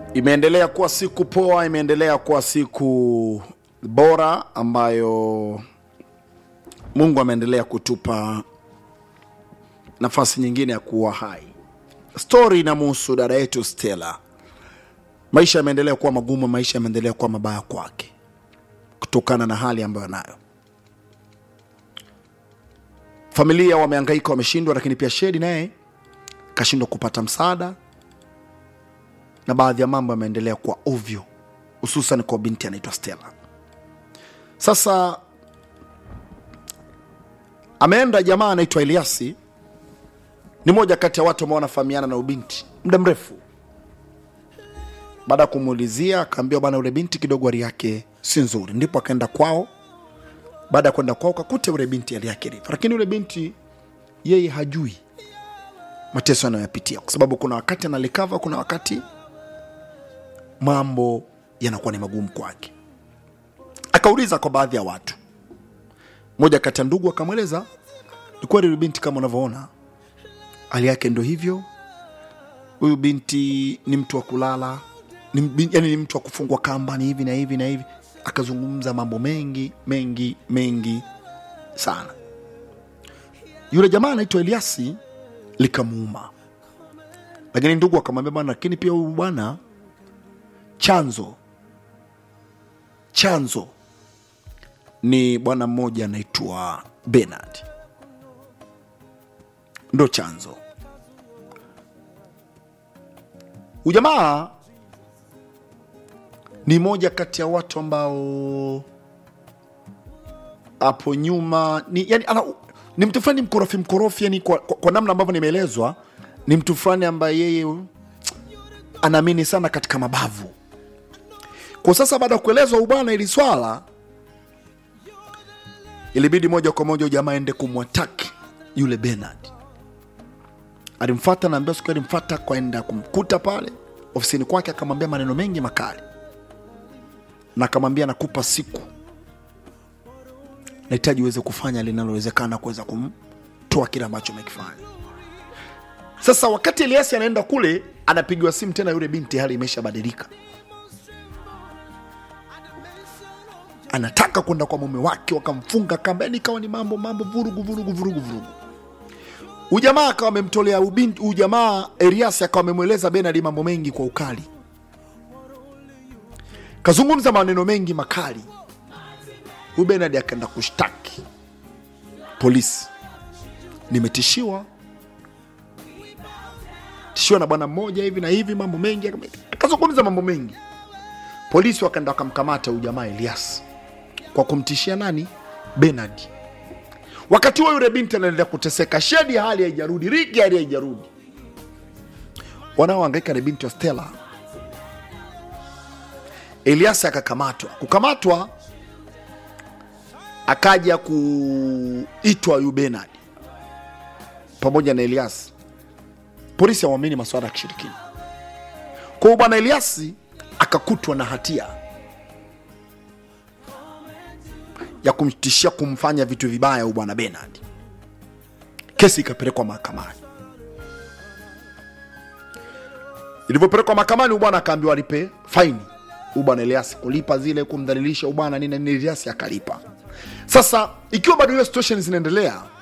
Imeendelea kuwa siku poa, imeendelea kuwa siku bora ambayo Mungu ameendelea kutupa nafasi nyingine ya kuwa hai. Stori inamuhusu dada yetu Stella. Maisha yameendelea kuwa magumu, maisha yameendelea kuwa mabaya kwake kutokana na hali ambayo anayo. Familia wamehangaika, wameshindwa, lakini pia Shedi naye kashindwa kupata msaada na baadhi ya mambo yameendelea kuwa ovyo, hususan kwa binti anaitwa Stella. Sasa ameenda jamaa anaitwa Eliasi, ni moja kati ya watu ambao wanafahamiana na ubinti muda mrefu. Baada ya kumuulizia, akaambiwa bana, ule binti kidogo hali yake si nzuri, ndipo akaenda kwao. Baada ya kwenda kwao, kakuta ule binti hali yake ilivyo, lakini ule binti yeye hajui mateso anayoyapitia, kwa sababu kuna wakati analikava, kuna wakati mambo yanakuwa ni magumu kwake. Akauliza kwa baadhi ya watu, mmoja kati ya ndugu akamweleza, ni kweli huyu binti kama unavyoona hali yake ndo hivyo. Huyu binti ni mtu wa kulala ni, bin- yani ni mtu wa kufungwa kamba, ni hivi na hivi na hivi. Akazungumza mambo mengi mengi mengi sana. Yule jamaa anaitwa Eliasi likamuuma, lakini ndugu akamwambia bwana, lakini pia huyu bwana chanzo chanzo ni bwana mmoja anaitwa Bernard, ndo chanzo. Ujamaa ni moja kati ya watu ambao hapo nyuma ni, yani, ana, ni mtu fulani mkorofi mkorofi, yani kwa, kwa, kwa namna ambavyo nimeelezwa, ni mtu fulani ambaye yeye anaamini sana katika mabavu. Kwa sasa baada ya kuelezwa ubwana ili swala, ilibidi moja kwa moja jamaa aende kumwataki yule Bernard. Alimfata, naambia siku alimfata kwaenda kumkuta pale ofisini kwake, akamwambia maneno mengi makali, na akamwambia nakupa siku, nahitaji uweze kufanya linalowezekana kuweza kumtoa kile ambacho umekifanya. Sasa wakati Eliasi anaenda kule, anapigiwa simu tena, yule binti hali imeshabadilika, anataka kwenda kwa mume wake, wakamfunga kamba, yani ikawa ni mambo mambo, vurugu vurugu vurugu vurugu. Ujamaa akawa amemtolea ubinti, ujamaa Eliasi akawa amemweleza Benard mambo mengi kwa ukali, kazungumza maneno mengi makali. Huyu Benard akaenda kushtaki polisi, nimetishiwa tishiwa na bwana mmoja hivi na hivi, mambo mengi, akazungumza mambo mengi. Polisi wakaenda wakamkamata huyu jamaa Elias kwa kumtishia nani? Benard. Wakati huo yule binti anaendelea kuteseka, Shedi hali haijarudi, Riki hali haijarudi. Wanaohangaika ni binti wa Stella. Elias akakamatwa. Kukamatwa akaja kuitwa huyu Benard pamoja na Elias. Polisi hawamini masuala ya kishirikina. Kwa hiyo bwana Eliasi akakutwa na hatia ya kumtishia kumfanya vitu vibaya huyu bwana Bernard. Kesi ikapelekwa mahakamani. Ilivyopelekwa mahakamani, huyu bwana akaambiwa alipe faini. Huyu bwana Eliasi kulipa zile kumdhalilisha huyu bwana nini nini, Eliasi akalipa. Sasa ikiwa bado hiyo situation zinaendelea,